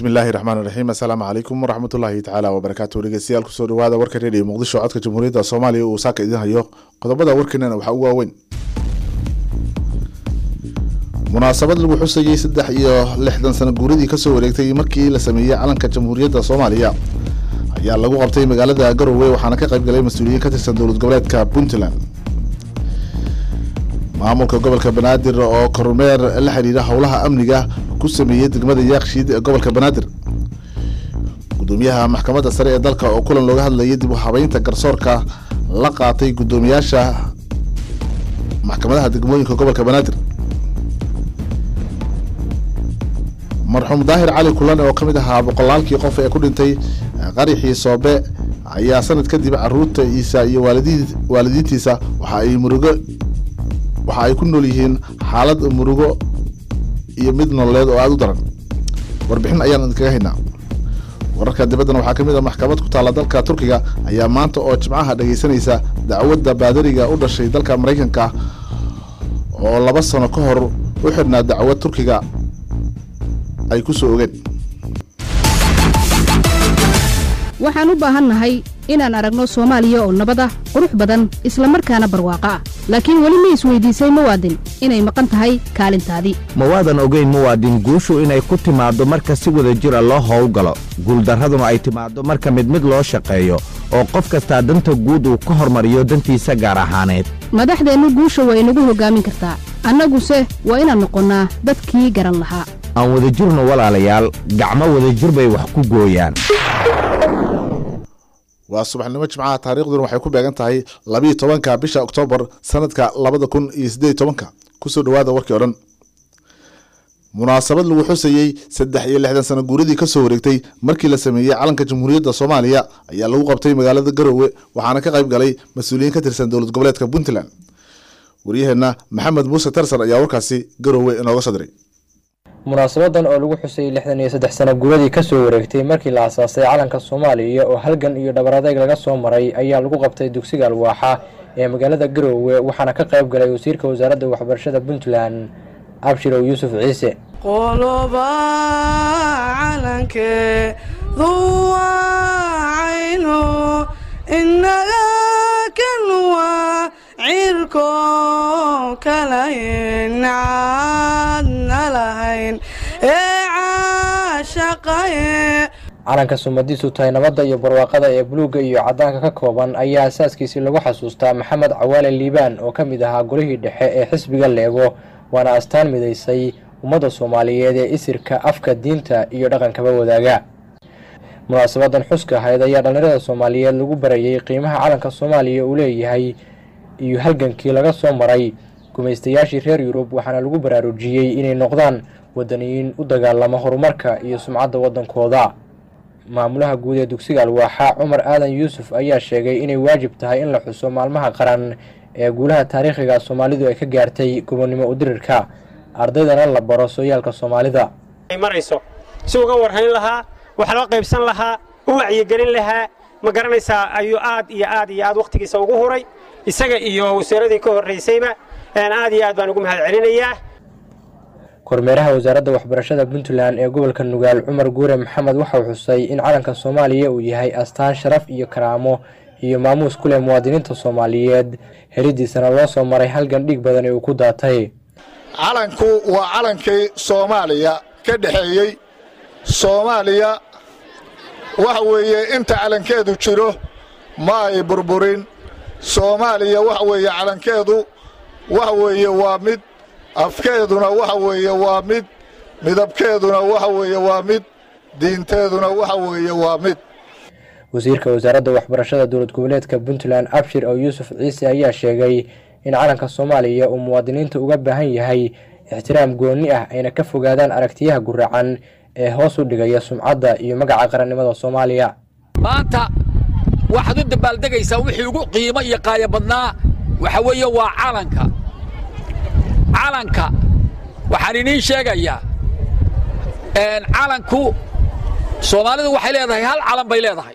bismillaahi raxmaan raxiim assalaamu calaykum waraxmatullaahi tacaala wabarakaatu dhegeystayaal kusoo dhawaada warka reediyo muqdisho codka jamhuuriyadda soomaaliya uu saaka idin hayo qodobada warkeenana waxaa ugu waaweyn munaasabad lagu xusayey saddex iyo lixdan sano guuradii kasoo wareegtay markii la sameeyey calanka jamhuuriyadda soomaaliya ayaa lagu qabtay magaalada garowe waxaana ka qayb galay mas-uuliyiin ka tirsan dowlad goboleedka puntland maamulka gobolka banaadir oo kormeer la xiriira howlaha amniga ku sameeyey degmada yaakshiid ee gobolka banaadir gudoomiyaha maxkamadda sare ee dalka oo kulan looga hadlayay dib u habeynta garsoorka la qaatay guddoomiyaasha maxkamadaha degmooyinka gobolka banaadir marxuum daahir cali kulan oo ka mid ahaa boqolaalkii qof ee ku dhintay qarixii soobe ayaa sanad kadib caruurta iisa iyo waalidii waalidiintiisa waxa ay murugo waxa ay ku nool yihiin xaalad murugo iyo mid nololeed oo aada u daran warbixin ayaan idinkaga haynaa wararka dibaddana waxaa ka mid a maxkamad ku taalla dalka turkiga ayaa maanta oo jimcaha dhegaysanaysa dacwadda baadariga u dhashay dalka maraykanka oo laba sano ka hor u xidhnaa dacwad turkiga ay ku soo ogeen waxaan u baahannahay inaan aragno soomaaliya oo nabad ah qurux badan isla markaana barwaaqo ah laakiin weli ma isweydiisay muwaadin inay maqan tahay kaalintaadii mawaadan ogeyn muwaadin guushu inay ku timaaddo marka si wada jira loo howlgalo guuldarraduna ay timaaddo marka mid mid loo shaqeeyo oo qof kastaa danta guud uu ka hormariyo dantiisa gaar ahaaneed madaxdeennu guusha waa inagu hoggaamin kartaa annaguse waa inaan noqonnaa dadkii garan lahaa aan wadajirno walaalayaal gacmo wadajir bay wax ku gooyaan waa subaxnimo jimcaha taariikhduna waxay ku beegan tahay labiiyo tobanka bisha oktoobar sanadka labada kun iyo siddeed tobanka kusoo dhawaada warkii o dhan munaasabad lagu xusayey saddex iyo lixdan sano guuradii kasoo wareegtay markii la sameeyey calanka jamhuuriyadda soomaaliya ayaa lagu qabtay magaalada garowe waxaana ka qayb galay mas-uuliyiin ka tirsan dowlad goboleedka puntland waryaheenna maxamed muuse tarsan ayaa warkaasi garowe inooga soo diray munaasabadan oo lagu xusayay lixdan iyo saddex sano guuradii kasoo wareegtay markii la asaasay calanka soomaaliya oo halgan iyo dhabar adeeg laga soo maray ayaa lagu qabtay dugsiga alwaaxa ee magaalada garoowe waxaana ka qayb galay wasiirka wasaaradda waxbarashada puntland abshirow yuusuf ciise qoloba calankeedu wacayno inaga kan waa cirko kalayncaadna lahayn ee caashaqaye calanka sumadiisu tahay nabadda iyo barwaaqada ee buluugga iyo caddaanka ka kooban ayaa asaaskiisii lagu xasuustaa maxamed cawaale liibaan oo ka mid ahaa golihii dhexe ee xisbiga leego waana astaan midaysay ummadda soomaaliyeed ee isirka afka diinta iyo dhaqankaba wadaaga munaasabadan xuska ahayd ayaa dhallinyarada soomaaliyeed lagu barayay qiimaha calanka soomaaliya uu leeyahay iyo halgankii laga soo maray gumaystayaashii reer yurub waxaana lagu baraarujiyey inay noqdaan wadaniyiin u dagaalama horumarka iyo sumcadda waddankooda maamulaha guud ee dugsiga alwaaxa cumar aadan yuusuf ayaa sheegay inay waajib tahay in la xuso maalmaha qaran ee guulaha taariikhiga soomaalidu ay ka gaartay gobonnimo udirirka ardaydana la baro sooyaalka soomaalida marayso si uga warhayn lahaa wax loo qaybsan lahaa u wacyigelin lahaa ma garanaysaa ayuu aad iyo aad iyo aad wakhtigiisa ugu huray isaga iyo wasaaradii ka horraysayba aad iyo aad baan ugu mahad celinayaa kormeeraha wasaaradda waxbarashada puntland ee gobolka nugaal cumar guure maxamed waxau xusay in calanka soomaaliya uu yahay astaan sharaf iyo karaamo iyo maamuus ku leh muwaadiniinta soomaaliyeed helidiisana loo soo maray halgan dhiig badan ee uu ku daatay calanku waa calankii soomaaliya ka dhexeeyey soomaaliya waxa weeye inta calankeedu jiro ma ay burburin soomaaliya waxa weeye calankeedu waxa weeye waa mid afkeeduna waxa weeye waa mid midabkeeduna waxa weeye waa mid diinteeduna waxa weeye waa mid wasiirka wasaaradda waxbarashada dowlad goboleedka puntland abshir oo yuusuf ciise ayaa sheegay in calanka soomaaliya uu muwaadiniinta uga baahan yahay ixtiraam goonni ah ayna ka fogaadaan aragtiyaha guracan ee hoos u dhigaya sumcadda iyo magaca qarannimada soomaaliya maanta waxaad u dabaaldegaysaa wixii ugu qiimo iyo qaaya badnaa waxa weeye waa calanka calanka waxaan idiin sheegayaa calanku soomaalidu waxay leedahay hal calan bay leedahay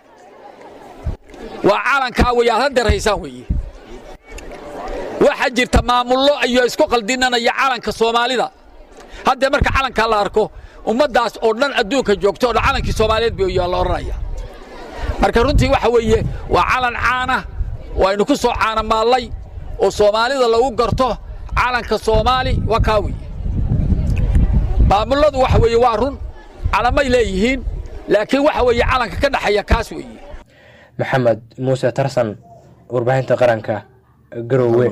waa calankaa wey aad haddeer haysaan weeye waxaa jirta maamullo iyo isku qaldinanaya calanka soomaalida haddee marka calankaa la arko ummaddaas oo dhan adduunka joogto oo dhan calankii soomaaliyeed bay yaa la odhanaya marka runtii waxa weeye waa calan caana oo aynu ku soo caanamaallay oo soomaalida lagu garto calanka soomaali waa kaa weeye maamulladu waxa weeye waa run calamay leeyihiin laakiin waxa weeye calanka ka dhexeeya kaas weeye maxamed muuse tarsan warbaahinta qaranka garoowe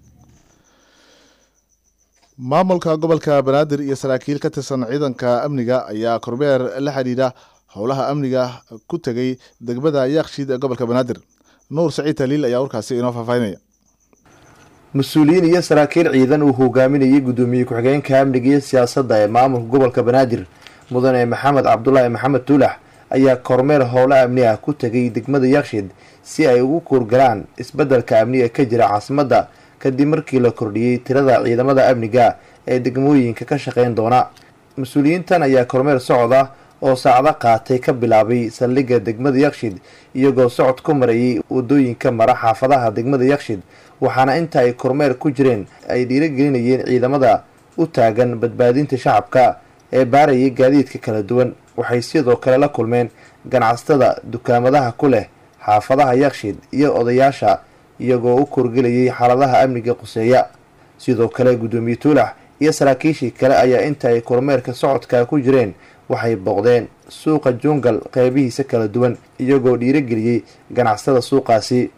maamulka gobolka banaadir iyo saraakiil ka tirsan ciidanka amniga ayaa kormeer la xidhiidha howlaha amniga ku tegey degmada yaakshiid ee gobolka banaadir nuur saciid taliil ayaa warkaasi inoo faahfaahinaya mas-uuliyiin iyo saraakiil ciidan uu hogaaminayay guddoomiye ku-xigeenka amniga iyo siyaasadda ee maamulka gobolka banaadir mudane maxamed cabdulaahi maxamed tuulax ayaa kormeer howla amni ah ku tegay degmada yakshiid si ay ugu kuurgalaan isbeddelka amniga ka jira caasimadda kadib markii la kordhiyey tirada ciidamada amniga ee degmooyinka ka shaqeyn doona mas-uuliyiintan ayaa kormeer socod ah oo saacdo qaatay ka bilaabay saldhigga degmada yakshiid iyagoo socod ku marayay wadooyinka mara xaafadaha degmada yakshiid waxaana inta ay kormeer ku jireen ay dhiiragelinayeen ciidamada u taagan badbaadinta shacabka ee baarayay gaadiidka kala duwan waxay sidoo kale la kulmeen ganacsatada dukaamadaha ku leh xaafadaha yakshiid iyo odayaasha iyagoo u korgelayay xaaladaha amniga quseeya sidoo kale guddoomiye tuulax iyo saraakiishii kale ayaa inta ay kormeerka socodka ku jireen waxay booqdeen suuqa jungal qeybihiisa kala duwan iyagoo dhiirageliyey ganacsatada suuqaasi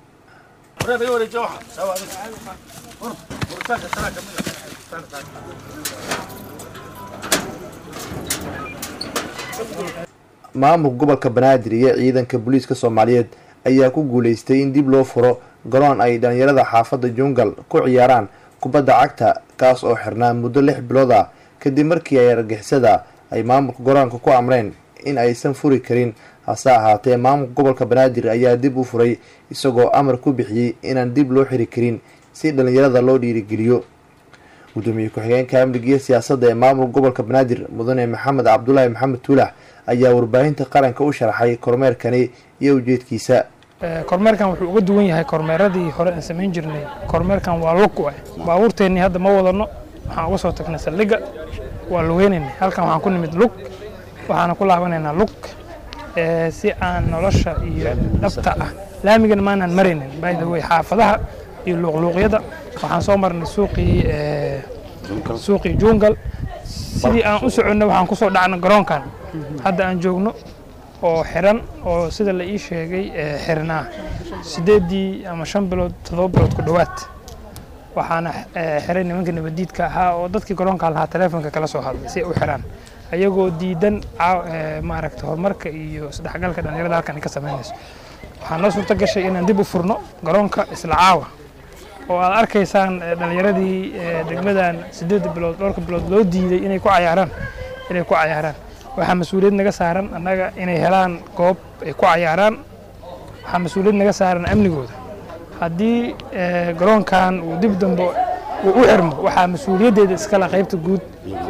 maamulka gobolka banaadir iyo ciidanka booliiska soomaaliyeed ayaa ku guuleystay in dib loo furo garoon ay dhalinyarada xaafadda jungal ku ciyaaraan kubadda cagta kaas oo xirnaa muddo lix bilood ah kadib markii ay argixisada ay maamulka garoonka ku amreen in aysan furi karin hase ahaatee maamulka gobolka banaadir ayaa dib u furay isagoo amar ku bixiyey inaan dib loo xiri karin si dhalinyarada loo dhiirigeliyo gudoomiye ku-xigeenka amniga iyo siyaasadda ee maamulka gobolka banaadir mudane maxamed cabdulaahi maxamed tuulax ayaa warbaahinta qaranka u sharaxay kormeerkani iyo ujeedkiisa kormeerkan wuxuu uga duwan yahay kormeeradii hore aan samayn jirnay kormeerkan waa lug ah baabuurteennii hadda ma wadano waxaan uga soo tagnay saldhigga waa lugeynaynay halkan waxaan ku nimid lug waxaana ku laabanaynaa lug si aan nolosha iyo dhabta ah laamigana maanaan maraynin by the way xaafadaha iyo luuqluuqyada waxaan soo marnay suuqii suuqii jungal sidii aan u soconnay waxaan ku soo dhacnay garoonkan hadda aan joogno oo xiran oo sida la ii sheegay xirnaa sideedii ama shan bilood toddoba bilood ku dhowaad waxaana xiray nimanka nabadiidka ahaa oo dadkii garoonka lahaa taleefonka kala soo hadlay si ay u xiraan ayagoo diidan maaragta horumarka iyo isdhexgalka dhalinyarada halkan ay ka samaynayso waxaa noo suurto gashay inaan dib u furno garoonka isla caawa oo aad arkaysaan dhalinyaradii degmadan sideed bilood dhowrka bilood loo diiday inay ku cayaaraan inay ku cayaaraan waxaa mas-uuliyad naga saaran annaga inay helaan goob ay ku cayaaraan waxaa mas-uuliyad naga saaran amnigooda haddii garoonkan uu dib dambe uu u xirmo waxaa mas-uuliyaddeeda iskale qaybta guud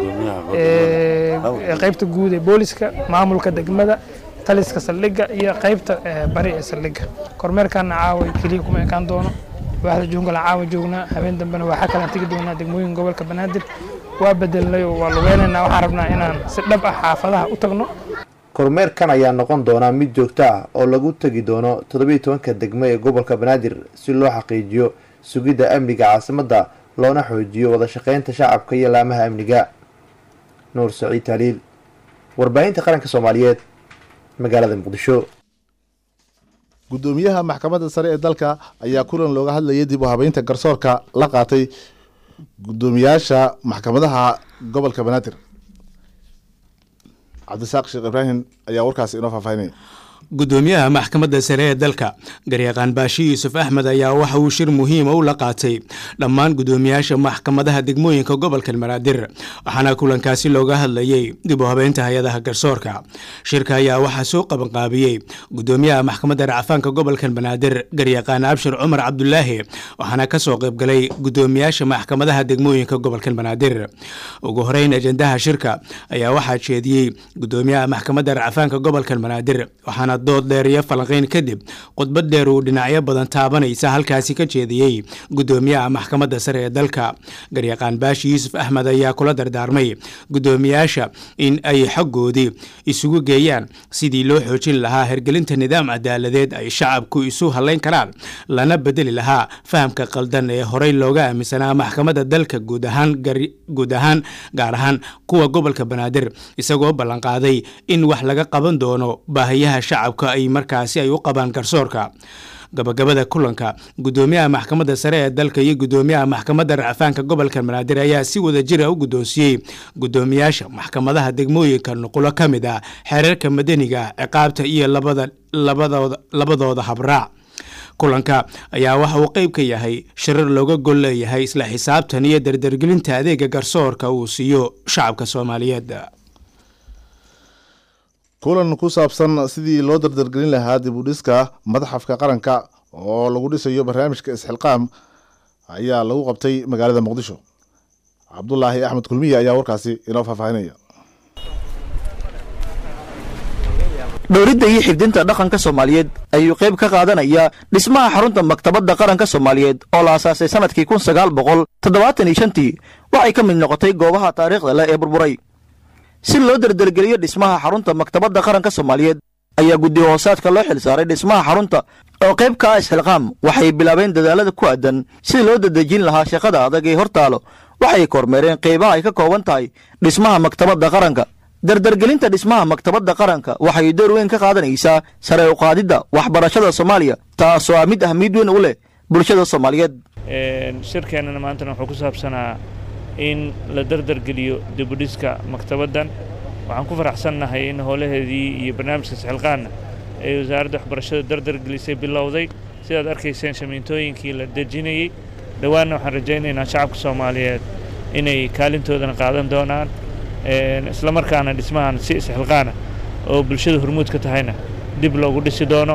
qaybta guud ee booliska maamulka degmada taliska saldhigga iyo qaybta bari ee saldhigga kormeerkaana caawa keliya kuma ekaan doono waaxda jungalan caawa joognaa habeen dambena waxaa kalaan tegi doonaa degmooyin gobolka banaadir waa bedelnay oo waa lugeynaynaa waxaan rabnaa inaan si dhab ah xaafadaha u tagno kormeerkan ayaa noqon doonaa mid joogto ah oo lagu tegi doono toddobiiy tobanka degmo ee gobolka banaadir si loo xaqiijiyo sugidda amniga caasimadda loona xoojiyo wada shaqeynta shacabka iyo laamaha amniga nuur saciid taaliil warbaahinta qaranka soomaaliyeed magaalada muqdisho guddoomiyaha maxkamadda sare ee dalka ayaa kulan looga hadlayay dib u habeynta garsoorka la qaatay guddoomiyaasha maxkamadaha gobolka banaadir cabdisaaq sheekh ibraahim ayaa warkaasi inoo faahfaahinaya guddoomiyaha maxkamadda sare ee dalka garyaqaan baashi yuusuf axmed ayaa waxa uu shir muhiima u la qaatay dhammaan guddoomiyaasha maxkamadaha degmooyinka gobolka banaadir waxaana kulankaasi looga hadlayey dib u habeynta hay-adaha garsoorka shirka ayaa waxaa soo qabanqaabiyey guddoomiyaha maxkamadda racfaanka gobolka banaadir garyaqaan abshir cumar cabdulaahi waxaana kasoo qaybgalay guddoomiyaasha maxkamadaha degmooyinka gobolka banaadir ugu horeyn ajendaha shirka ayaa waxaa jeediyey guddoomiyaha maxkamadda racfaanka gobolka banaadir waxaana dood dheer iyo falanqayn kadib khudbad dheer uu dhinacyo badan taabanaysa halkaasi ka jeediyey gudoomiyaha maxkamadda sare ee dalka garyaqaan baashi yuusuf axmed ayaa kula dardaarmay gudoomiyaasha in ay xoggoodii isugu geeyaan sidii loo xoojin lahaa hergelinta nidaam cadaaladeed ay shacabku isu halayn karaan lana bedeli lahaa fahamka qaldan ee horey looga aaminsanaa maxkamadda dalka guud ahaan guud ahaan gaar ahaan kuwa gobolka banaadir isagoo ballanqaaday in wax laga qaban doono baahiyaha shacabka ay markaasi ay u qabaan garsoorka gabagabada kulanka gudoomiyaha maxkamadda sare ee dalka iyo gudoomiyaha maxkamadda racfaanka gobolka banaadir ayaa si wada jira u guddoonsiiyey gudoomiyaasha maxkamadaha degmooyinka nuqulo ka mid ah xeerarka madaniga ciqaabta iyo labadooda habraac kulanka ayaa waxa uu qeyb ka yahay shirar looga gol leeyahay isla xisaabtan iyo dardargelinta adeega garsoorka uu siiyo shacabka soomaaliyeed kulan ku saabsan sidii loo dardargelin lahaa dib u dhiska madaxafka qaranka oo lagu dhisayo barnaamijka isxilqaam ayaa lagu qabtay magaalada muqdisho cabdulaahi axmed kulmiye ayaa warkaasi inoo faahfaahinaya dhowridda iyo xifdinta dhaqanka soomaaliyeed ayuu qayb ka qaadanaya dhismaha xarunta maktabadda qaranka soomaaliyeed oo la asaasay sannadkii kun sagaal boqol toddobaatan iyo shantii waxay ka mid noqotay goobaha taariikhda leh ee burburay si loo dardargeliyo dhismaha xarunta maktabadda qaranka soomaaliyeed ayaa guddi hoosaadka loo xil saaray dhismaha xarunta oo qayb ka ah isxilqaam waxay bilaabeen dadaalada ku aadan sidii loo dadejin lahaa shaqada adag ee hortaalo waxay kormeereen qaybaha ay ka kooban tahay dhismaha maktabadda qaranka dardargelinta dhismaha maktabadda qaranka waxay door weyn ka qaadanaysaa sare u qaadidda waxbarashada soomaaliya taasoo ah mid ahmiyad weyn u leh bulshada soomaaliyeed shirkeennana maantana wuxuu ku saabsanaa in la dardargeliyo dibudhiska maktabaddan waxaan ku faraxsannahay in howlaheedii iyo barnaamijka isxilqaanna ee wasaaradda waxbarashada dardargelisay bilowday sidaad arkayseen shamiintooyinkii la dejinayey dhowaanna waxaan rajaynaynaa shacabka soomaaliyeed inay kaalintoodana qaadan doonaan isla markaana dhismahan si isxilqaana oo bulshada hormuud ka tahayna dib loogu dhisi doono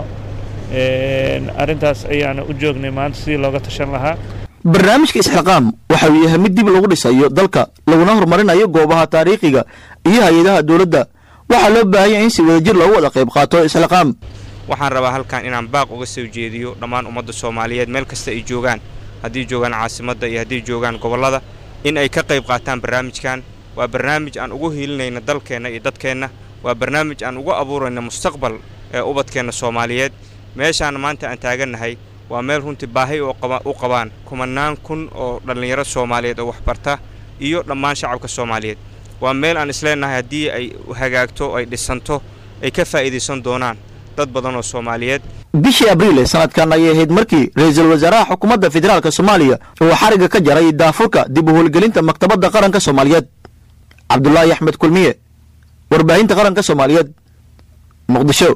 arrintaas ayaana u joognay maanta sidii looga tashan lahaa barnaamijka isxilqaam waxa uu yahay mid dib lagu dhisayo dalka laguna horumarinayo goobaha taariikhiga iyo hay-adaha dowladda waxaa loo baahanya in si wadajir loogu wada qayb qaato isxilqaam waxaan rabaa halkan inaan baaq uga soo jeediyo dhammaan ummadda soomaaliyeed meel kasta ay joogaan haddii joogaan caasimadda iyo haddii joogaan gobollada in ay ka qayb qaataan barnaamijkan waa barnaamij aan ugu hiilinayna dalkeenna iyo dadkeenna waa barnaamij aan ugu abuurayna mustaqbal ee ubadkeenna soomaaliyeed meeshaan maanta aan taagannahay waa meel runtii baahi u qabaan kumannaan kun oo dhallinyaro soomaaliyeed oo waxbarta iyo dhammaan shacabka soomaaliyeed waa meel aan isleennahay haddii ay hagaagto ay dhisanto ay ka faa'iidaysan doonaan dad badan oo soomaaliyeed bishii abriil ee sanadkan ayay ahayd markii ra-iisul wasaaraha xukuumadda federaalk soomaaliya uu xariga ka jaray daafurka dib u howlgelinta maktabadda qaranka soomaaliyeed cabdulaahi axmed kulmiye warbaahinta qaranka soomaaliyeed muqdisho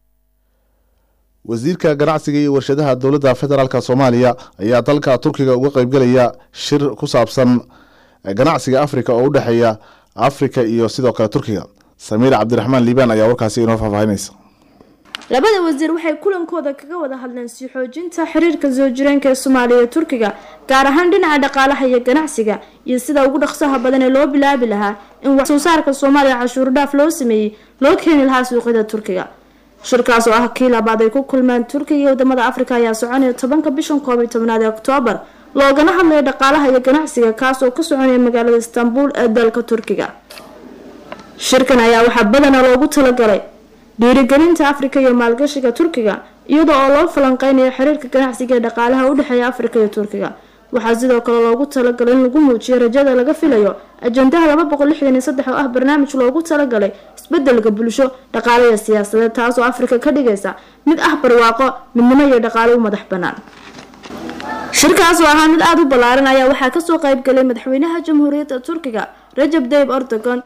wasiirka ganacsiga iyo warshadaha dowladda federaalk soomaaliya ayaa dalka turkiga uga qaybgelaya shir ku saabsan ganacsiga afrika oo u dhexeeya afrika iyo sidoo kale turkiga samiir cabdiraxmaan liibaan ayaa warkaasi inoo faahfaahinaysa labada wasiir waxay kulankooda kaga wada hadleen sii xoojinta xiriirka soo jireenka ee soomaaliya iyo turkiga gaar ahaan dhinaca dhaqaalaha iyo ganacsiga iyo sida ugu dhaqsaha badan ee loo bilaabi lahaa in wax soo saarka soomaaliya cashuur dhaaf loo sameeyey loo keeni lahaa suuqyada turkiga shirkaas oo ah kii labaad ay ku kulmeen turkiga iyo wadamada afrika ayaa soconaya tobanka bishan koob iyo tobnaad ee oktoobar loogana hadlaya dhaqaalaha iyo ganacsiga kaas oo ka soconaya magaalada istanbul ee dalka turkiga shirkan ayaa waxaa badanaa loogu talagalay dhiirigelinta afrika iyo maalgashiga turkiga iyadoo oo loo falanqeynayo xiriirka ganacsiga ee dhaqaalaha u dhexeeya afrika iyo turkiga waxaa sidoo kale loogu talagalay in lagu muujiyo rajada laga filayo ajandaha laba boqol lixdan iyo saddex oo ah barnaamij loogu talagalay isbedelka bulsho dhaqaale iyo siyaasadeed taasoo afrika ka dhigaysa mid ah barwaaqo midnimo iyo dhaqaale u madax banaan shirkaas oo ahaa mid aada u ballaaran ayaa waxaa kasoo qaybgalay madaxweynaha jamhuuriyadda turkiga rajab dayib erdogan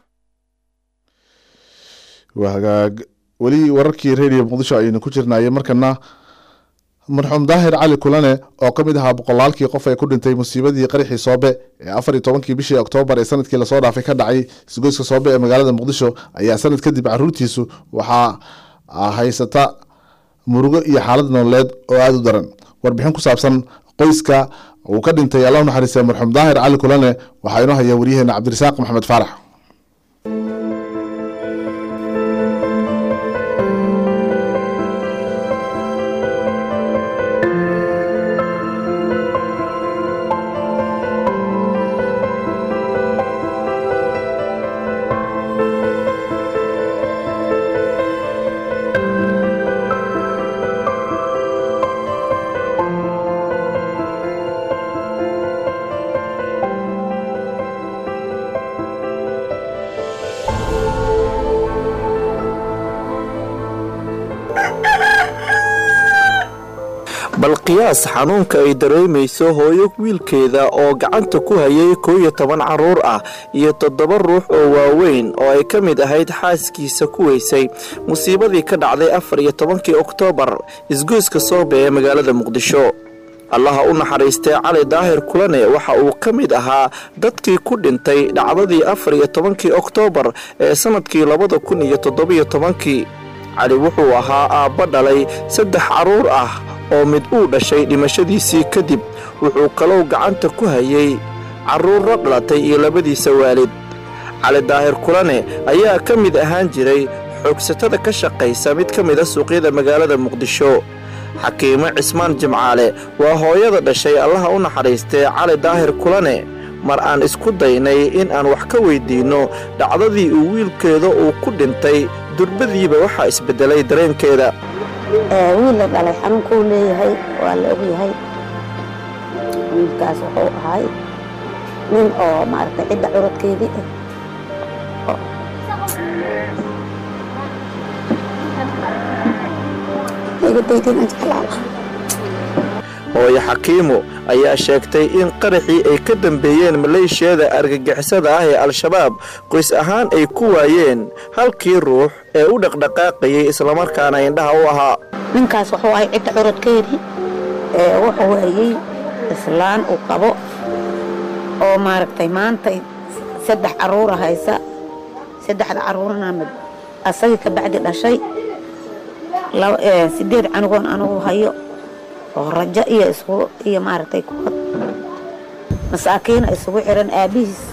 waa hagaag weli wararkii radio muqdisho ayaynu ku jirnaaye markana marxuum daahir cali kulane oo ka mid ahaa boqolaalkii qof ee ku dhintay musiibadii qaraxii soobe ee afar iyo tobankii bishii oktoobar ee sanadkii lasoo dhaafay ka dhacay isgoyska soobe ee magaalada muqdisho ayaa sanad kadib caruurtiisu waxaa haysata murugo iyo xaalad nololeed oo aada u daran warbixin ku saabsan qoyska uu ka dhintay allah naxariistay marxuum daahir cali kulane waxaa inoo haya waryaheena cabdirasaaq maxamed faarax bal qiyaas xanuunka ay dareemayso hooyo wiilkeeda oo gacanta ku hayay koo iyo toban carruur ah iyo toddoba ruux oo waaweyn oo ay ka mid ahayd xaaskiisa ku weysay musiibadii ka dhacday afar iyo tobankii oktoobar isgoyska soobe ee magaalada muqdisho allaha u naxariistay cali daahir kulane waxa uu ka mid ahaa dadkii ku dhintay dhacdadii afar iyo tobankii oktoobar ee sannadkii labada kun iyo toddobiyo tobankii cali wuxuu ahaa aabba dhalay saddex carruur ah oo mid uu dhashay dhimashadiisii kadib wuxuu kalou gacanta ku hayay carruurra dhalatay iyo labadiisa waalid cali daahir kulane ayaa ka mid ahaan jiray xoogsatada ka shaqaysa mid ka mida suuqyada magaalada muqdisho xakiimo cismaan jimcaale waa hooyada dhashay allaha u naxariistee cali daahir kulane mar aan isku daynay in aan wax ka weyddiinno dhacdadii uu wiilkeeda uu ku dhintay durbadiiba waxaa isbeddelay dareenkeeda wiil la dhalay xanuunkuu leeyahay waa la ogyahay wiilkaas wuxuu ahay nin oo maaragtay cidda curadkeedii ah hooyo xakiimo ayaa sheegtay in qaraxii ay ka dambeeyeen maleeshiyada argagixisada ah ee al-shabaab qoys ahaan ay ku waayeen halkii ruux ee u dhaqdhaqaaqayay islamarkaana indhaha u ahaa ninkaas wuxuu ahay cidda curadkeedii ee wuxuu hayey islaan uu qabo oo maaragtay maantay saddex carruura haysa saddexda carruurna mid asagii ka bacdi dhashay sideed canugoon anugu hayo oo rajo iyo isku iyo maaragtay kuwad masaakiina isugu xiran aabbihiis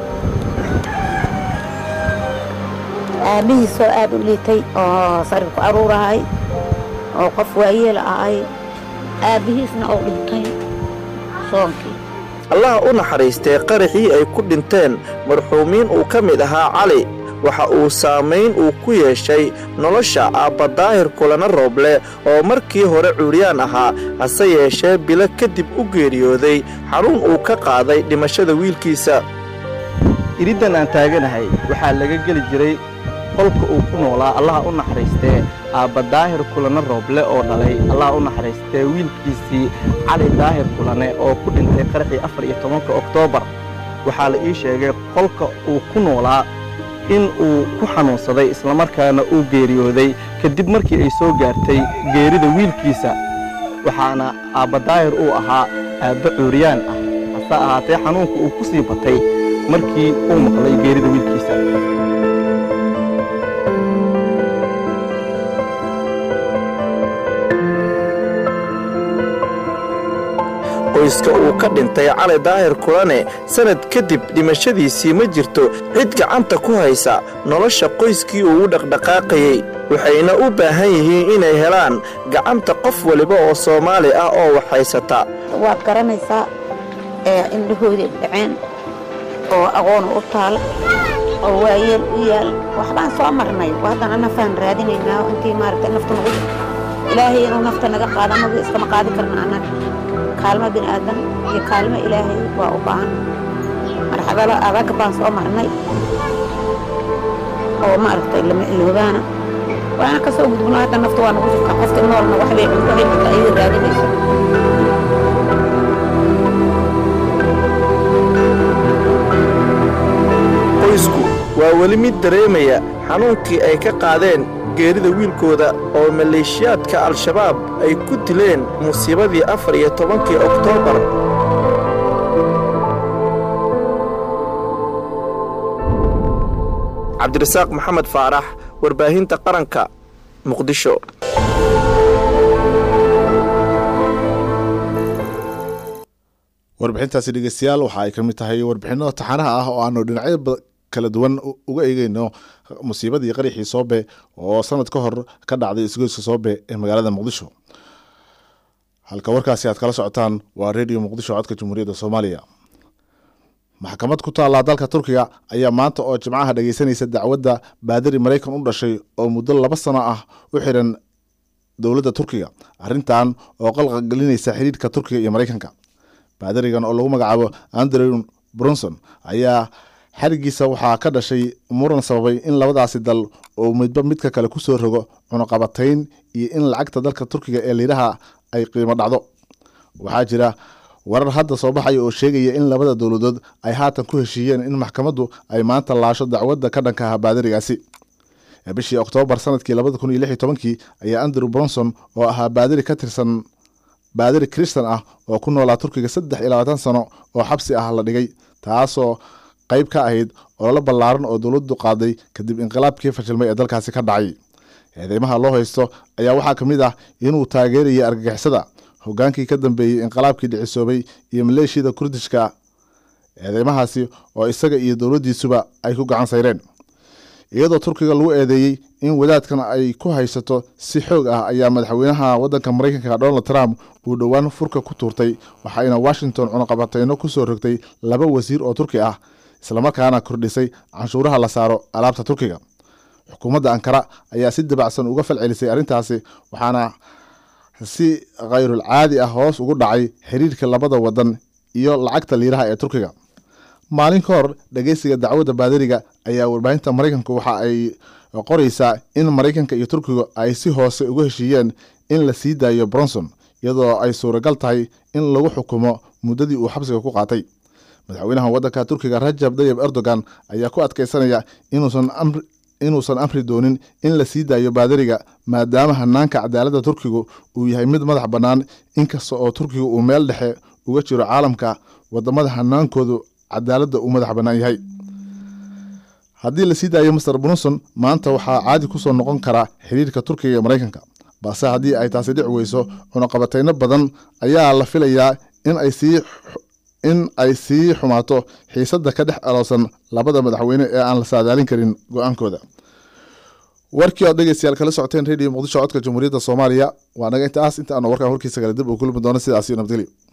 aabbihiisoo aad u liitay oo sarif ku aruurahay oo qof waayeela ahay aabbihiisna oo dhintay soonkii allaha u naxariistee qaraxii ay ku dhinteen marxuumiin uu ka mid ahaa cali waxa uu saamayn uu ku yeeshay nolosha aabba daahir kulana rooble oo markii hore cuuryaan ahaa hase yeeshee bilo kadib u geeriyooday xanuun uu ka qaaday dhimashada wiilkiisa iriddan aan taaganahay waxaa laga geli jiray qolka uu ku noolaa allaha u naxariistee aabba daahir kulane rooble oo dhalay allaha u naxariistee wiilkiisii cali daahir kulane oo ku dhintay qaraxii afar iyo tobanka oktoobar waxaa la ii sheegay qolka uu ku noolaa in uu ku xanuunsaday islamarkaana uu geeriyooday kadib markii ay soo gaartay geerida wiilkiisa waxaana aabba daahir uu ahaa aabba cuuriyaan ah hase ahaatee xanuunka uu ku sii batay markii uu maqlay geerida wiilkiisa qoyska uu ka dhintay cali daahir kulane sannad kadib dhimashadiisii ma jirto cid gacanta ku haysa nolosha qoyskii uu u dhaqdhaqaaqayey waxayna u baahan yihiin inay helaan gacanta qof waliba oo soomaali ah oo wax haysata waad garanaysaa ee indhahoodii dhaceen oo aqoon u taal oo waayeel u yaal waxbaan soo marnay haddana nafaan raadinaynaa intii maaragtay nafta nagu ilaahay inuu nafta naga qaada magu iskama qaadi karna annaga kaalmo bini aadan iyo kaalmo ilaahay waa u baahan marxadalo adag baan soo marnay oo maaragtay lama iloobaana waana ka soo gudbino hadda nafta waa nagu jirta qofka noolna waxbay cunto xilka ayada raadinaysa qoysku waa weli mid dareemaya xanuunkii ay ka qaadeen geerida wiilkooda oo maleeshiyaadka al-shabaab ay ku dileen musiibadii afar iyo tobankii oktoobar cabdirasaaq maxamed faarax warbaahinta qaranka muqdisho warbixintaasi dhegeystayaal waxa ay ka mid tahay warbixinno taxanaha ah oo aanu dhinacyo kala duwan uga eegeyno musiibadii qaraxii soobe oo sanad ka hor ka dhacday isgoyska soobe ee magaalada muqdisho halka warkaasi aad kala socotaan waa redio muqdisho codka jamhuuriyadda soomaaliya maxkamad ku taallaa dalka turkiga ayaa maanta oo jimcaha dhegeysanaysa dacwadda baadari maraykan u dhashay oo muddo laba sano ah u xiran dowladda turkiga arrintan oo qalqagelinaysa xidhiidhka turkiga iyo maraykanka baadarigan oo lagu magacaabo andrew brunson ayaa xarigiisa waxaa ka dhashay muran sababay in labadaasi dal uu midba midka kale kusoo rogo cunuqabatayn iyo in lacagta dalka turkiga ee liiraha ay qiimo dhacdo waxaa jira warar hadda soo baxaya oo sheegaya in labada dowladood ay haatan ku heshiiyeen in maxkamaddu ay maanta laasho dacwadda ka dhanka ah baadirigaasi bishii oktoobar sanadkii labada kun iyo lix iyo tobankii ayaa andrew bronson oo ahaa baadiri ka tirsan baadiri kristan ah oo ku noolaa turkiga saddex iyo labaatan sano oo xabsi ah la dhigay taasoo qayb ka ahayd ololo ballaaran oo dowladdu qaaday kadib inqilaabkii fashilmay ee dalkaasi ka dhacay eedeymaha loo haysto ayaa waxaa ka mid ah inuu taageerayay argagixisada hogaankii ka dambeeyey inqilaabkii dhicisoobay iyo maleeshiyada kurdishka eedeymahaasi oo isaga iyo dowladdiisuba ay ku gacan sayreen iyadoo turkiga lagu eedeeyey in wadaadkan ay ku haysato si xoog ah ayaa madaxweynaha waddanka maraykanka donald trump uu dhowaan furka ku tuurtay waxayna washington cunaqabateyno ku soo rogtay laba wasiir oo turki ah islamarkaana kordhisay canshuuraha la saaro alaabta turkiga xukuumadda ankara ayaa si dabacsan uga falcelisay arrintaasi waxaana si khayrul caadi ah hoos ugu dhacay xiriirka labada wadan iyo lacagta liiraha ee turkiga maalin ka hor dhegeysiga dacwadda baadariga ayaa warbaahinta maraykanku waxa ay qoraysaa in maraykanka iyo turkiga ay si hoose uga heshiiyeen in la sii daayo bronson iyadoo ay suuragal tahay in lagu xukumo muddadii uu xabsiga ku qaatay madaxweynaha waddanka turkiga rajab dayib erdogan ayaa ku adkeysanaya inuusan amri inuusan amri doonin in la sii daayo baadariga maadaama hanaanka cadaaladda turkigu uu yahay mid madax bannaan inkasta oo turkiga uu meel dhexe uga jiro caalamka wadamada hanaankoodu cadaaladda uu madax bannaan yahay haddii la sii daayo master brunson maanta waxaa caadi kusoo noqon karaa xiriirka turkiga iyo maraykanka balse haddii ay taasi dhici weyso cunaqabateyno badan ayaa la filayaa in ay sii in ay sii xumaato xiisadda ka dhex aloosan labada madaxweyne ee aan la saadaalin karin go-aankooda warkii ood dhegeystayaal kala socoteen radio muqdisho codka jamhuuriyadda soomaaliya waa naga intaas inta aanu warkaan warkiisa kale dib uu kulmi doono sidaas iyo nabadgelyo